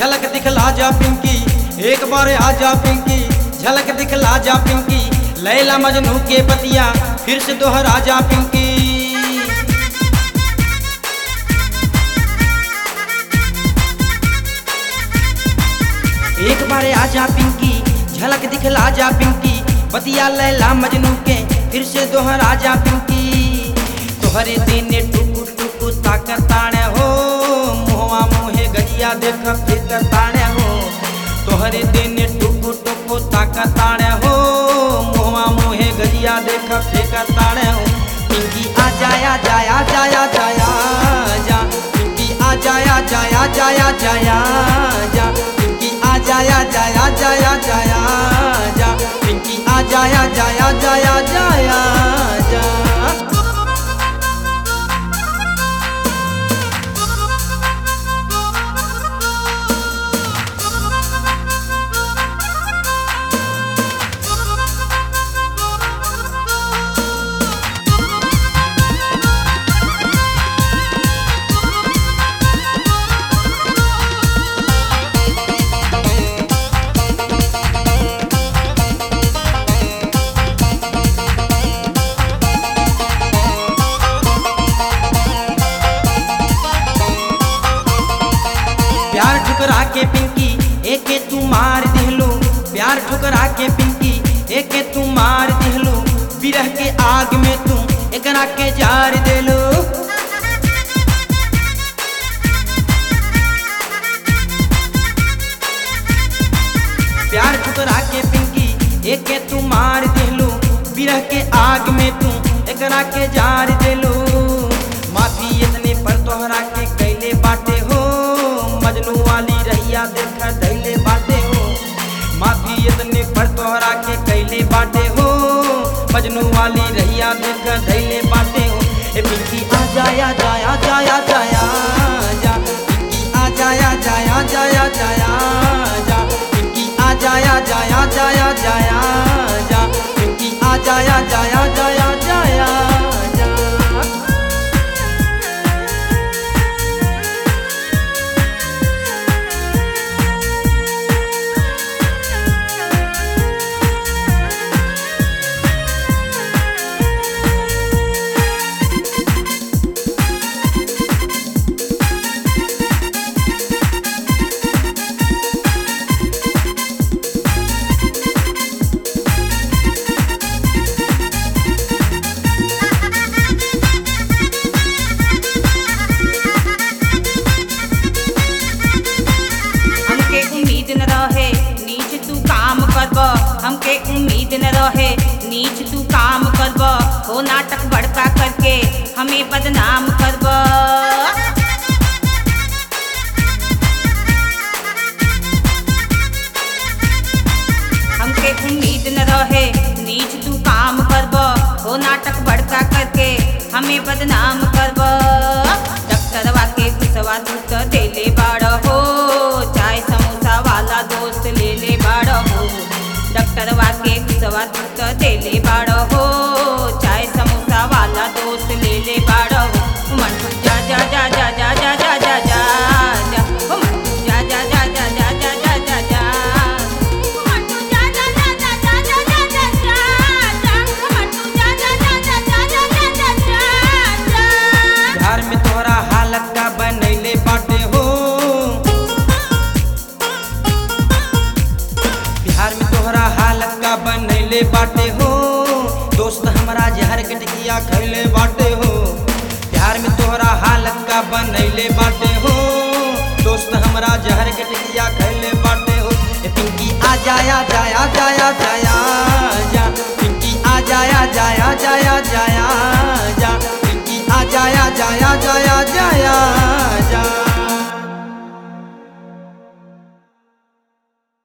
झलक दिखला जा पिंकी एक बार आ जा पिंकी झलक दिखला जा पिंकी लैला मजनू के बतिया फिर से दोहरा जा पिंकी एक बार आ जा पिंकी झलक दिखला जा पिंकी बतिया लैला मजनू के फिर से दोहरा जा पिंकी तोहरे देने टुकु टुकु ताकताणे हो मुहवा मुहे गजिया देख फिर ताणे हो तोहरे देने टुकु टुकु ताकताणे हो मुहवा मुहे गजिया देख फिर ताणे हो पिंकी आ जाया जाया जाया जाया जा पिंकी आ जाया जाया जाया जाया जा पिंकी आ जाया जाया जाया जाया जा पिंकी आ जाया जाया जाया जाया जा प्यार ठुकरा के पिंकी एके तू मार दिहलो प्यार ठुकरा के पिंकी एके तू मार दिहलो बिरह के आग में तू एकरा के जार देलो प्यार ठुकरा के पिंकी एके तू मार दिहलो बिरह के आग में तू एकरा के जार देलो माफी इतने पर तोहरा के कैले बाटे हो मजनू वाली रहिया देख धैले बाटे हो माफी इतने पर तोहरा के कैले बाटे हो मजनू वाली रहिया देख धैले बाटे हो ए पिंकी आ जाया जाया जाया जाया जा पिंकी आ जाया जाया जाया जाया जा पिंकी आ जाया जाया जाया जाया जा पिंकी आ जाया जाया जाया जाया जा हमके उम्मीद न रहे नीच तू काम करब हमके उम्मीद न रहे नीच तू काम करब हो नाटक बड़का करके हमें बदनाम करब हमके उम्मीद न रहे नीच तू काम करब हो नाटक बड़का करके हमें बदनाम करब डॉक्टरवा के घुसवा तू तो देले बाड़ हो चाय समोसा वाला दोस्त ले ले बाड़ हो डॉक्टरवा के घुसवा तू तो देले बाड़ हो चाय समोसा वाला दोस्त ले ले बाड़ हो मन जा जा जा जा जा जा जा जा जा जा ओ मन जा जा जा जा जा जा जा जा जा बिहार में तोहरा हालत का बनैले बाटे हो बिहार में तोहरा हालत का बनैले बाटे हो दोस्त हमारा जहर के टिकिया खैले बाटे हो बिहार में तोहरा हालत का बनैले बाटे हो दोस्त हमारा जहर के टिकिया खैले बाटे हो ए पिंकी आ जाया जाया जाया जाया जा पिंकी आ जाया जाया जाया जाया जा पिंकी आ जाया जाया जाया जाया